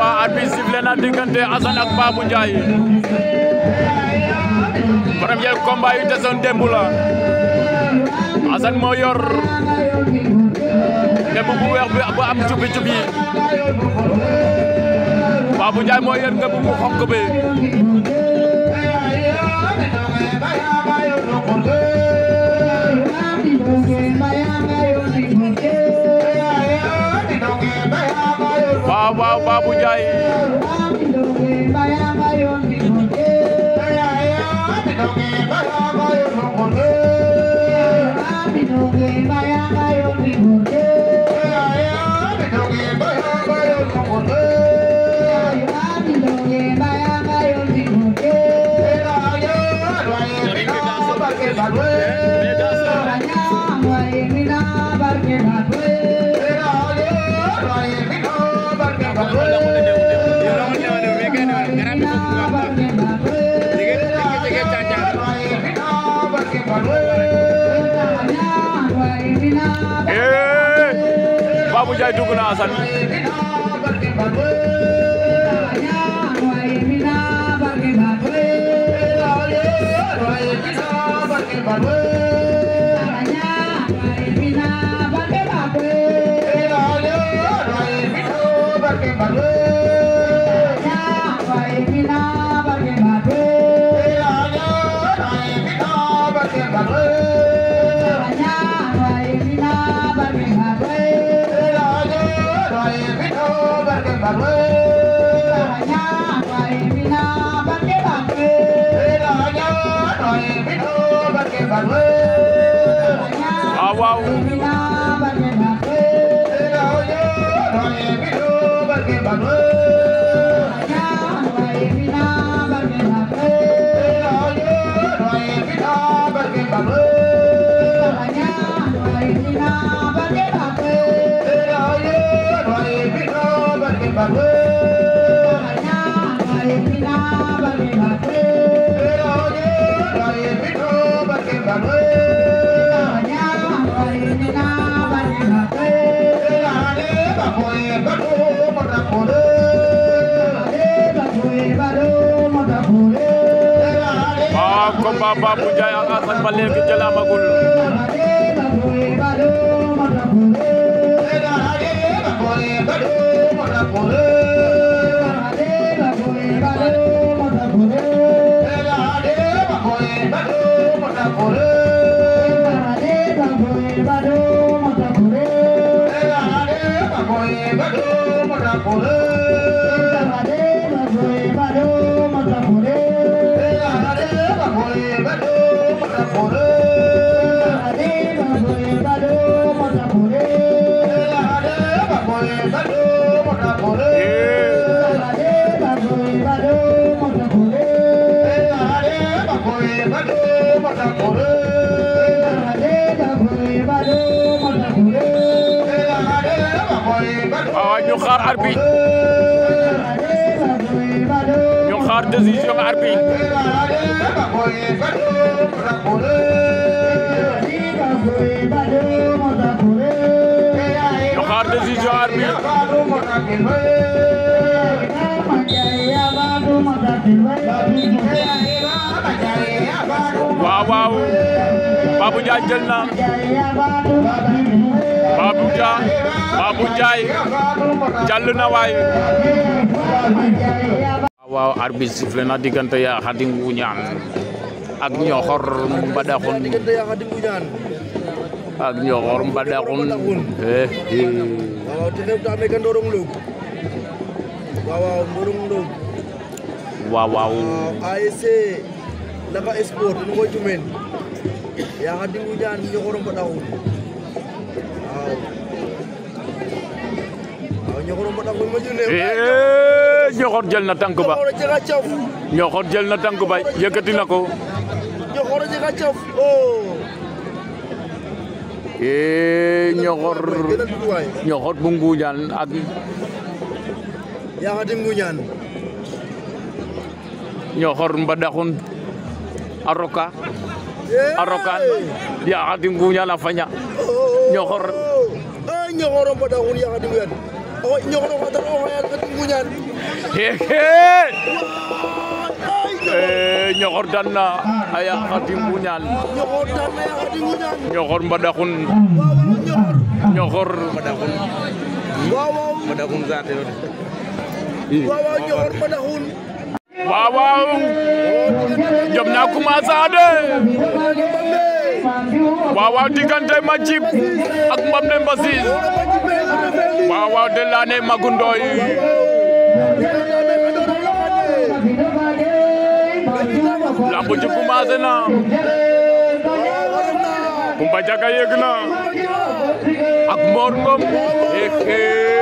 arbitre sifflé na diggante Assane ak Babou Ndiaye premier combat yu desoon démb la Assane moo yor ngemb bu weex bi bu am cubi cubi Babou Ndiaye moo yor ngemb bu xonk bi waaw waaw Babou Ndiaye eh Babou Ndiaye dugg na Assane waaw waaw waaw combat Babou Ndiaye ak Assane ba léegi jël amagul waaw ñu xaar arbitre ñu xaar décision arbitre ñu xaar décision arbitre waaw waaw Babou Ndiaye jël na Babou Ndiaye Babou Ndiaye jàll na waay waaw arbitre sifflé na diggante Ya Khadim Ngouniane ak Ñoxor Mbadakhoune diggante yaa xadi nguñaan ak Ñoxor Mbadakhoune eh waaw te xew taame ka ndorong log waaw waaw ndorong log waaw waaw waaw ASC Laka Sport in ngoy tumen yaa xadi nguñaan ñoxoro mbadaxun waaw waaw ñoxoro mbadaxun ma june eh Ñoxor jël na tànk ba ñoxoro jega caf Ñoxor jël na tànk ba yëkkati na ko ñoxoro jega caf oh eh Ñoxor gëna duwaay Ñoxor bu Ngouniane ak yaa xadi nguñaan Ñoxor Mbadakhoune a roka a rokan Ya Khadim Ngouniane a faña Ñoxor a ñoxoro mbadaxun yaa xadi nguñaan o ñoxoro xatan o xayat xadi nguñaan Eh, ñoxor dan na a yaaq Khadim Nguñaan ñoxor daan na yaa di nguñaan ñoxor mbadaxun waaw ñoxor waaw waaw Madakun saate yo waaw waaw ñoxor madaxun waaw waaw jom na commencé de waaw waaw diggante Majib ak Mbamne Mbassis waaw waaw de laane Magu Ndoy lamb ji commencé na Kumba Jaga yegg na ak Mor Ngom ehe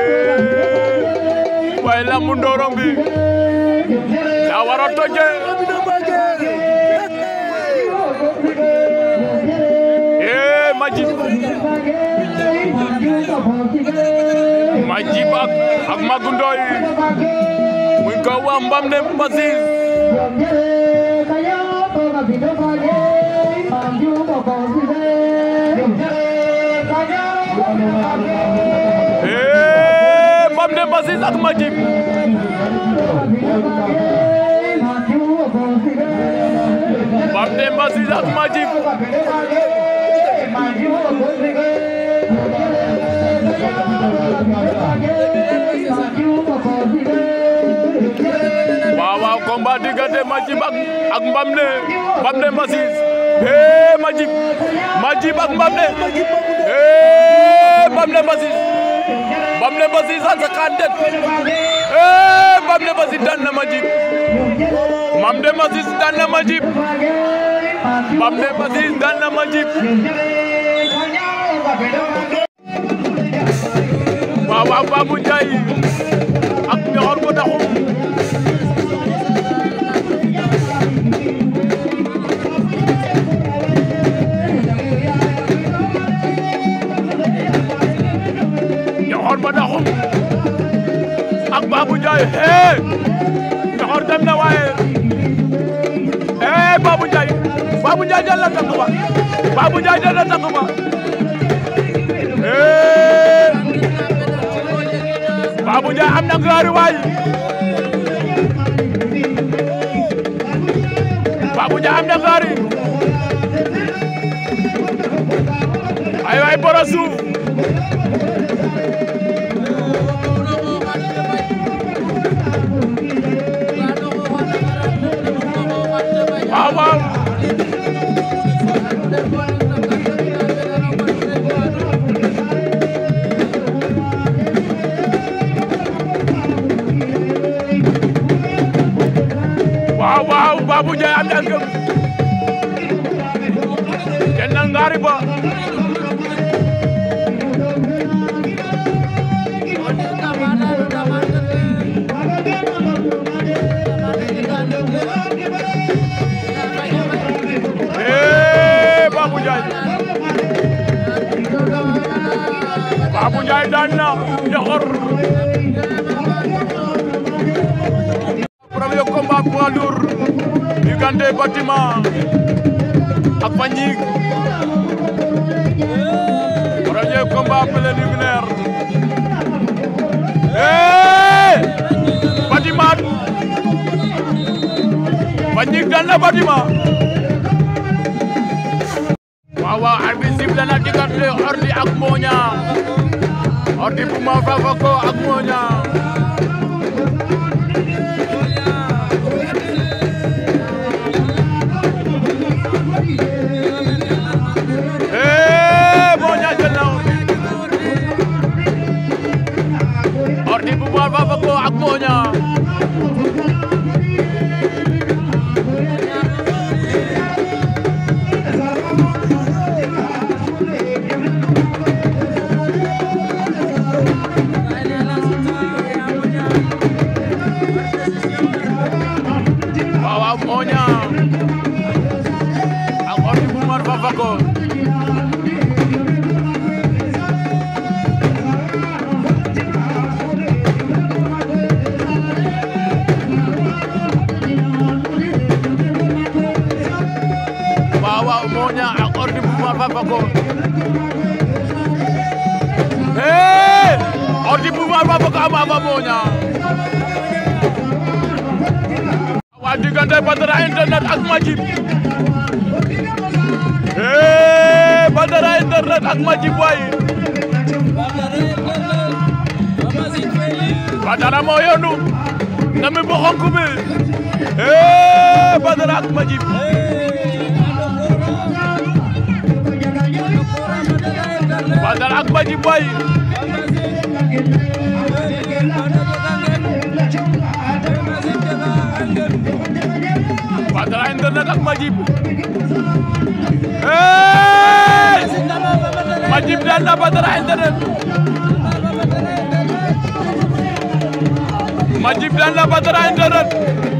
waaye lamb ndorong bi daa war a toje eh Majib Majib ak ak Magu Ndoy muy ko wax Mbamne Mbassis eh Mbamne Mbassis ak Majib Mbamne Mbassis ak Majib waaw waaw combat diggante Majib ak ak Mbamne Mbamne Mbassis eh Majib Majib ak Mbamne eh Mbamne Mbassis Mbamne Mbassis a sakaan det eh Mbamne Mbassis daan na Majib Mbamne Mbassis daan na Majib Mbamne Mbassis daan na Majib waaw waaw Babou Ndiaye ak ñoxor ko daxum ñoxor ba daxum ak Babou Ndiaye eh ñoxor dem na waaye eh Babou Ndiaye Babou Ndiaye jël na tànk ba Babou Ndiaye jël na tànk ba eh Babou Ndiaye am na ngaari waay Babou Ndiaye am na ngaari ay waay boro suuf waaw waaw waaw waaw Babou Ndiaye am na ngëm kenn na ngaari ba eh Babou Ndiaye Babou Ndiaye daan na ñoxor premier combat poids lourd diggante Bâtiment ak Fagnick premier combat préliminaire eh Bâtiment Fagnick daan na Bâtiment waaw waaw arbitre sifflé na diggante Ordi ak Moña Ordi bu ma Fafako ak Moña eh Moña jël na Ordi bu ma Fafako ak Moña waaw waaw Moña ak Ordi bu ma Fafako waaw waaw Moña ak Ordi bu ma Fafako eh Ordi bu ma Fafako ama fa Moña waa diggante Badara internet ak Majib eh Badara internet ak Majib waay Badara moo yónnu nami bu xonk bi eh Badara ak Majib Badara ak Majib waay Badara internet ak Majib eh Majib daan na Badara internet Majib daan na Badara internet